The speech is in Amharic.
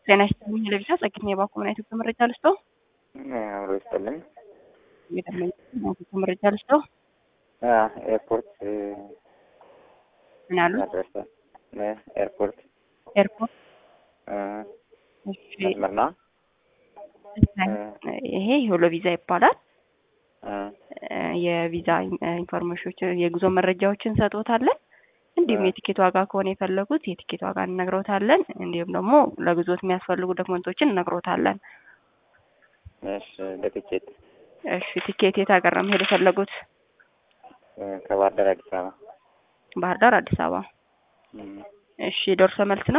ጤና ይስጥልኝ ለቪዛ ጸግኝ የባንኩ ምን አይነት መረጃ ልስጠው? አብሮ ይስጥልኝ። የደመኝ መረጃ ልስጠው? ኤርፖርት ምን አሉ? አድረሰ ኤርፖርት ኤርፖርት እሺ፣ መስመር ነው። ይሄ ሆሎ ቪዛ ይባላል። የቪዛ ኢንፎርሜሽኖችን የጉዞ መረጃዎችን እንሰጥዎታለን። እንዲሁም የቲኬት ዋጋ ከሆነ የፈለጉት የቲኬት ዋጋ እንነግሮታለን። እንዲሁም ደግሞ ለጉዞት የሚያስፈልጉ ዶክመንቶችን እነግሮታለን። እሺ፣ ለቲኬት እሺ፣ ቲኬት የት ሀገር ነው መሄድ የፈለጉት? ከባህር ዳር አዲስ አበባ ባህር ዳር፣ አዲስ አበባ። እም፣ እሺ፣ ደርሶ መልስ ነው